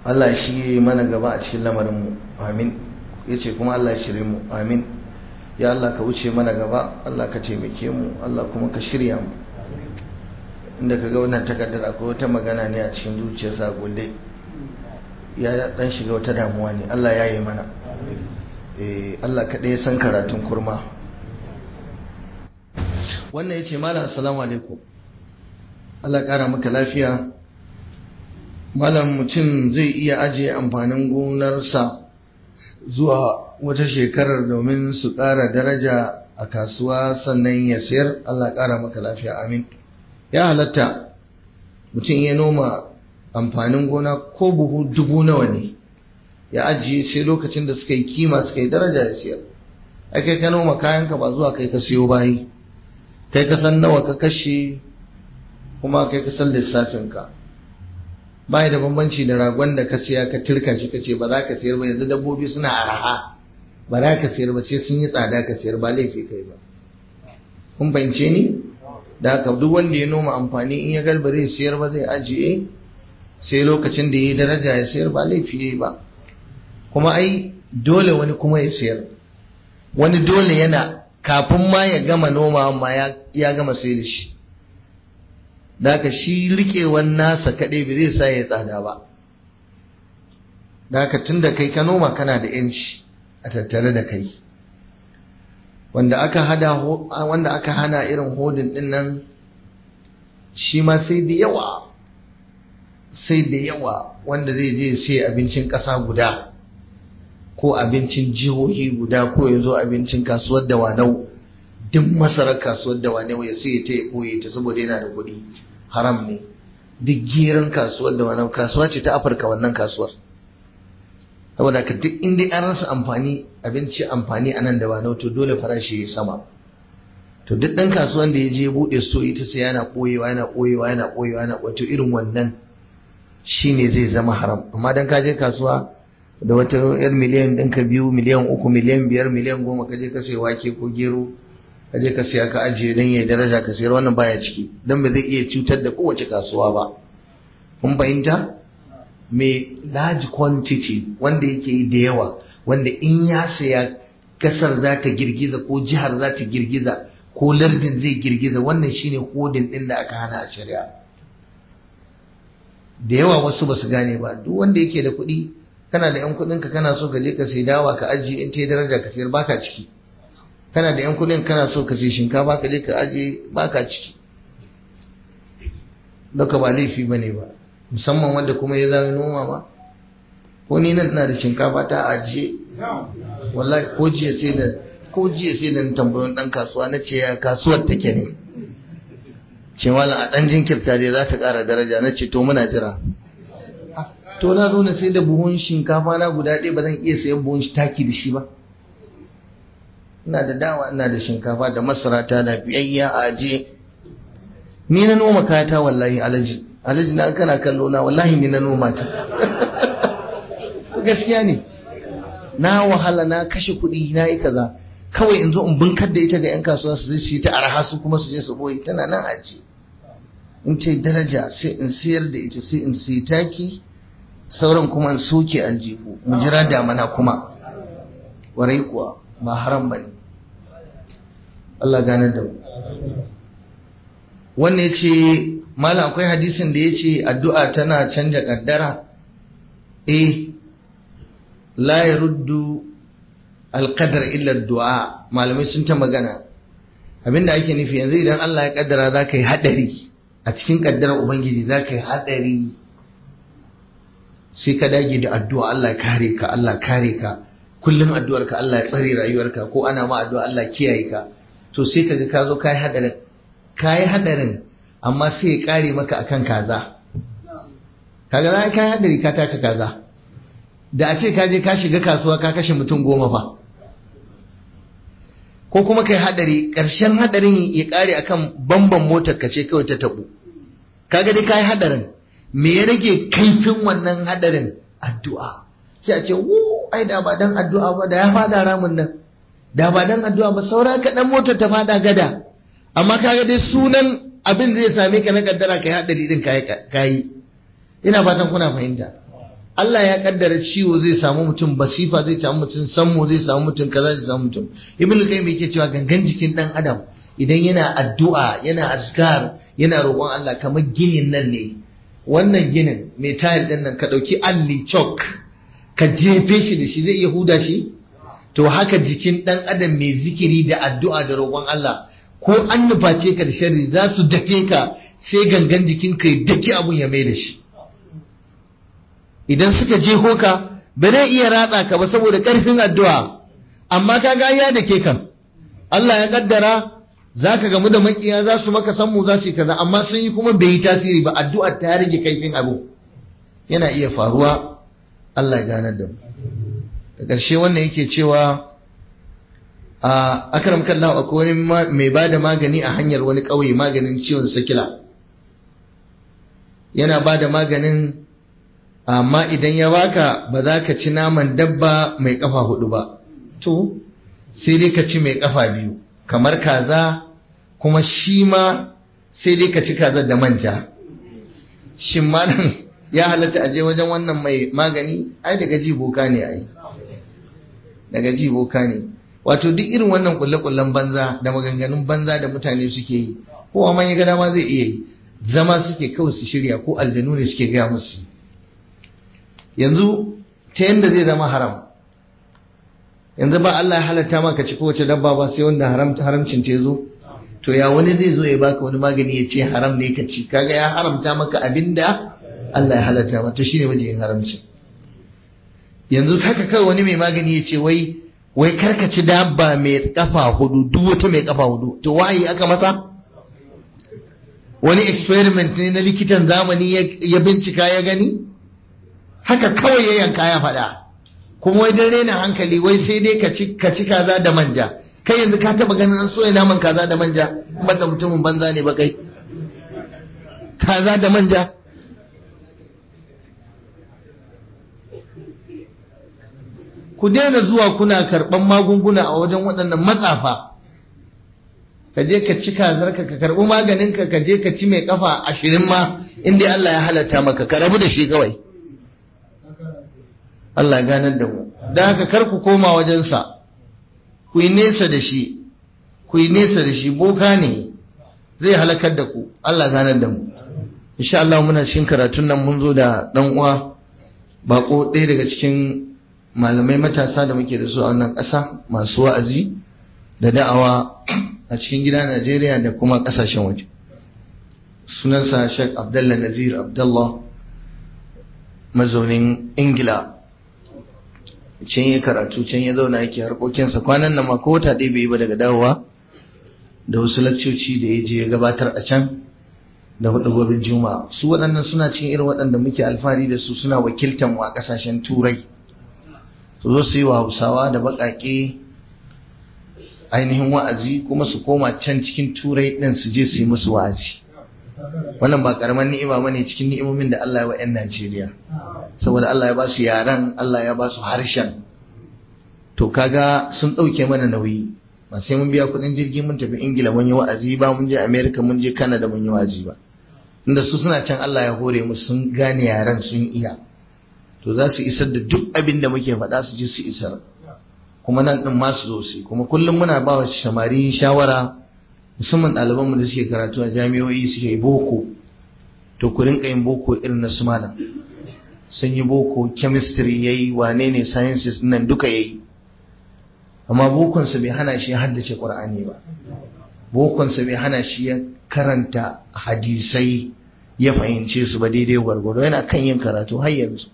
Allah shi ya yi mana gaba a cikin lamarinmu amin ya ce kuma Allah shirye mu amin ya Allah ka wuce mana gaba Allah ka taimake mu Allah kuma ka shirya mu inda ka ga wannan takardar akwai wata magana ne a cikin zuciyarsa gulle ya dan shiga wata damuwa ne Allah ya yi mana eh Allah kaɗai ya san karatun kurma wannan ya ce malam assalamu alaikum Allah ƙara maka lafiya malam mutum zai iya ajiye amfanin gonarsa zuwa wata shekarar domin su ƙara daraja a kasuwa sannan ya sayar Allah ƙara maka lafiya amin ya halatta mutum ya noma amfanin gona ko buhu dubu nawa ne ya ajiye sai lokacin da suka yi kima suka yi daraja ya sayar ai kai ka noma kayanka ba zuwa kai ka siyo bayi kai ka san nawa ka kashe kuma kai ka san lissafinka bai da bambanci da ragon da ka siya ka turka shi ka ce ba za ka sayar ba yanzu dabbobi suna araha ba za ka sayar ba sai sun yi tsada ka sayar ba laifi kai ba kun fahimce ni da haka duk wanda ya noma amfani in ya galbare sayar ba zai ajiye sai lokacin da ya yi daraja ya sayar ba laifi ya yi ba kuma ai dole wani kuma ya sayar wani dole yana kafin ma ya gama noma ma ya gama sai da shi da haka shi riƙewan nasa kaɗai ba zai sa ya tsada ba da haka tun da kai ka noma kana da yanci a tattare da kai wanda aka hada wanda aka hana irin hodin din nan shi ma sai da yawa sai da yawa wanda zai je sai abincin ƙasa guda ko abincin jihohi guda ko ya zo abincin kasuwar da wanau duk masarar kasuwar da wanau ya sai ta ya ɓoye ta saboda yana da kuɗi haram ne duk geran kasuwar da wanau kasuwa ce ta afirka wannan kasuwar saboda ka duk inda an rasa amfani abinci amfani a nan da wanau to dole farashi ya sama to duk ɗan kasuwan da ya je buɗe so ita sai yana ɓoyewa yana ɓoyewa yana ɓoyewa yana wato irin wannan shine zai zama haram amma dan ka je kasuwa da wata yar miliyan ɗinka biyu miliyan uku miliyan biyar miliyan goma ka je ka sai wake ko gero ka je ka siya ka ajiye don ya daraja ka sayar wannan baya ciki don ba zai iya cutar da kowace kasuwa ba kun fahimta mai large quantity wanda yake yi da yawa wanda in ya saya kasar za ta girgiza ko jihar za ta girgiza ko lardin zai girgiza wannan shine hodin din da aka hana a shari'a da yawa wasu ba su gane ba duk wanda yake da kuɗi kana da yan kuɗinka kana so ka je ka sai dawa ka ajiye in ta daraja ka sayar baka ciki kana da yan kuɗin kana so ka sai shinkafa ka je ka ajiye baka ciki Doka ba laifi bane ba musamman wanda kuma ya zama noma ma ko ni nan ina da shinkafa ta ajiye wallahi ko jiya sai da ko jiya sai da tambayon dan kasuwa na ce ya kasuwar take ne ce mallam a dan jinkirta dai za ta ƙara daraja na ce to muna jira to na zo na sai da buhun shinkafa na guda ɗaya ba zan iya sayan buhun taki da shi ba ina da dawa ina da shinkafa da masara ta da biyayya a ajiye ni na noma kayata wallahi alaji alaji na kana kallo na wallahi ni na noma ta gaskiya ne na wahala na kashe kuɗi na yi kaza kawai in zo in bunkar da ita ga 'yan kasuwa su zai ta araha su kuma su je su boye tana nan aji in ce daraja sai in sayar da ita sai in sai taki sauran kuma in soke aljihu mu jira damana kuma warai kuwa ba haram bane Allah gane da mu wannan ya ce malam akwai hadisin da ya ce addu'a tana canja kaddara eh la ya ruddu alƙadar illa du'a malamai sun ta magana abinda ake nufi yanzu idan Allah ya kaddara za ka yi haɗari a cikin kaddarar ubangiji za ka yi haɗari sai ka dage da addu'a Allah kare ka Allah kare ka kullum addu'arka Allah ya tsare rayuwarka ko ana ma addu'a Allah kiyaye ka to sai ka ga ka zo ka yi haɗarin ka yi haɗarin amma sai ya ƙare maka akan kaza kaga za ka yi haɗari ka taka kaza da a ce ka je ka shiga kasuwa ka kashe mutum goma fa ko kuma kai haɗari ƙarshen haɗarin ya ƙare akan bamban motar ka ce kawai ta taɓu kaga dai ka yi haɗarin me ya rage kaifin wannan haɗarin addu'a sai a ce wu ai da ba dan addu'a ba da ya fada ramin nan da ba dan addu'a ba saura kaɗan motar ta fada gada amma kaga dai sunan abin zai same ka na kaddara kai hadari din kai kai ina fatan kuna fahimta Allah ya kaddara ciwo zai samu mutum basifa zai samu mutum sammo zai samu mutum kaza zai samu mutum ibn qayyim yake cewa gangan jikin dan adam idan yana addu'a yana azkar yana roƙon Allah kamar ginin nan ne wannan ginin mai tayar din nan ka dauki alli chok ka jefe shi da shi zai iya huda shi to haka jikin dan adam mai zikiri da addu'a da roƙon Allah ko an nuface ka da sharri za su dake ka sai gangan jikin ka ya daki abun ya mai da shi idan suka je ka ba zai iya ratsa ka ba saboda ƙarfin addu'a amma ka ga ya da ke kan Allah ya kaddara za ka gamu da makiya za su maka sammu za su yi kaza amma sun yi kuma bai yi tasiri ba addu'ar ta rage kaifin abu yana iya faruwa Allah ya ganar da mu da ƙarshe wannan yake cewa a akaram kallahu akwai wani mai ba da magani a hanyar wani ƙauye maganin ciwon sakila yana ba da maganin amma idan ya baka ba za ka ci naman dabba mai kafa hudu ba to sai dai ka ci mai kafa biyu kamar kaza kuma shi ma sai dai ka ci kaza da manja shin malam ya halatta aje wajen wannan mai magani ai daga ji boka ne ai daga ji boka ne wato duk irin wannan kulle-kullen banza da maganganun banza da mutane suke yi kowa man ya ga dama zai iya yi zama suke kawai su shirya ko aljanu ne suke gaya musu yanzu ta yadda zai zama haram yanzu ba Allah ya halatta maka ci kowace dabba ba sai wanda haramta haramcin ta zo to ya wani zai zo ya baka wani magani ya ce haram ne ka ci kaga ya haramta maka abinda Allah ya halatta maka shine wajen haramci yanzu haka kawai wani mai magani ya ce wai wai karka ci dabba mai kafa hudu duk wata mai kafa hudu to wayi aka masa wani experiment ne na likitan zamani ya bincika ya gani haka kawai ya yanka ya faɗa kuma wai dan rena hankali wai sai dai ka ci ka ci kaza da manja kai yanzu ka taba ganin an soya naman kaza da manja banda mutumin banza ne ba kai kaza da manja ku daina zuwa kuna karɓan magunguna a wajen waɗannan matsafa ka je ka ci kazarka ka karɓi maganinka ka je ka ci mai kafa ashirin ma inda Allah ya halatta maka ka rabu da shi kawai Allah ya ganar da mu don haka kar ku koma wajensa ku yi nesa da shi ku yi nesa da shi boka ne zai halakar da ku Allah ya ganar da mu insha Allah muna cikin karatun nan mun zo da dan uwa bako ɗaya daga cikin malamai matasa da muke da su a wannan ƙasa masu wa'azi da da'awa a cikin gida Najeriya da kuma ƙasashen waje sunansa Sheikh Abdullah Nazir Abdullah mazaunin Ingila can ya karatu can ya zauna yake harkokinsa kwanan nan ma ko wata ɗaya bai yi ba daga dawowa da wasu lakcoci da ya je ya gabatar a can da hudu gobin juma'a su waɗannan suna cin irin waɗanda muke alfahari da su suna wakiltan mu a ƙasashen turai su zo su yi wa hausawa da baƙaƙe ainihin wa'azi kuma su koma can cikin turai ɗin su je su yi musu wa'azi wannan ba ƙaramin ni'ima bane cikin ni'imomin da Allah ya wa 'yan Najeriya saboda Allah ya ba su yaran Allah ya ba su harshen to kaga sun ɗauke mana nauyi ba sai mun biya kuɗin jirgi mun tafi ingila mun yi wa'azi ba mun je america mun je canada mun yi wa'azi ba inda su suna can Allah ya hore mu sun gane yaran sun iya to za su isar da duk abin da muke faɗa su ji su isar kuma nan ɗin ma su zo su kuma kullum muna ba wa samari shawara musamman ɗalibanmu da suke karatu a jami'o'i suke yi boko to ku rinka yin boko irin na su malam sun yi boko chemistry yayi wane ne sciences nan duka yayi amma bokonsa bai hana shi haddace qur'ani ba bokonsa bai hana shi ya karanta hadisai ya fahimce su ba daidai gwargwado yana kan yin karatu har yanzu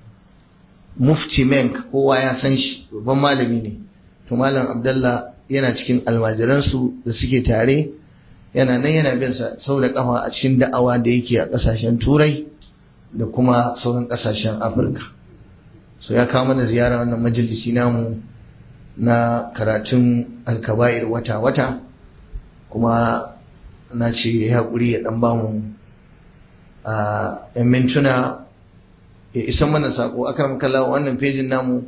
mufti menk kowa ya san shi babban malami ne to malam abdallah yana cikin almajiransu da suke tare yana nan yana bin sa sau da kafa a cikin da'awa da yake a kasashen turai da kuma sauran kasashen afirka so ya kawo mana ziyara wannan majalisi namu na karatun alkaba'ir wata-wata kuma na ce ya haƙuri ya ɗan bamu a ‘yan mintuna ya isan mana saƙo aka makalla wannan fejin namu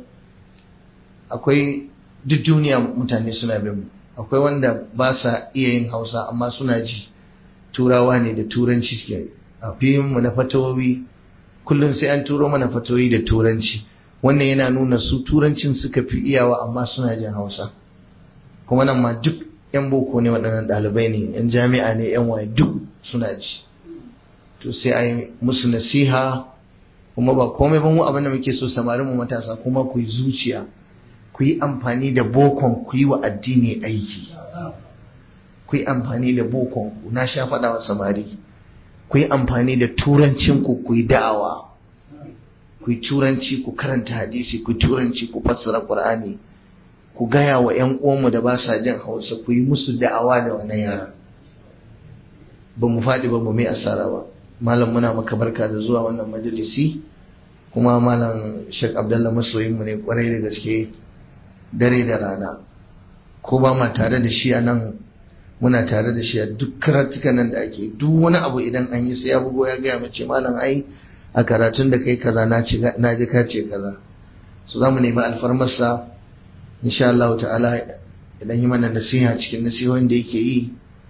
akwai duk duniya mutane suna bin akwai wanda ba sa iya yin hausa amma suna ji turawa ne da turanci suke a mu na fatawowi kullum sai an turo mana fatoyi da turanci wannan yana nuna su turancin suka fi iyawa amma suna jin hausa kuma nan ma duk yan boko ne waɗannan ɗalibai ne yan jami'a ne yan waye duk suna ji to sai a yi musu nasiha kuma ba komai ba mu abin da muke so samarin mu matasa kuma ku yi zuciya ku yi amfani da bokon ku yi wa addini aiki ku yi amfani da bokon ku na sha faɗa wa samari ku yi amfani da turancin ku ku yi da'awa ku yi turanci ku karanta hadisi ku turanci ku fassara qur'ani ku gaya wa ƴan uwanmu da ba sa jin hausa ku yi musu da'awa da wannan yara ba mu faɗi ba mu mai asara ba malam muna maka barka da zuwa wannan majalisi kuma malam Sheikh Abdullah masoyinmu ne kwarai da gaske dare da rana ko ba ma tare da shi a nan muna tare da shi a duk karatukan nan da ake duk wani abu idan an yi sai ya bugo ya gaya mace malam ai a karatun da kai kaza na ji ka ce kaza su za mu nemi alfarmarsa insha Allah ta'ala idan yi mana nasiha cikin nasihohin da yake yi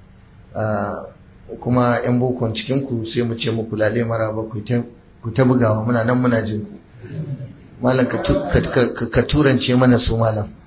kuma yan bokon cikin ku sai mu ce muku lale maraba ku ta bugawa muna nan muna jin ku malam ka turance mana su malam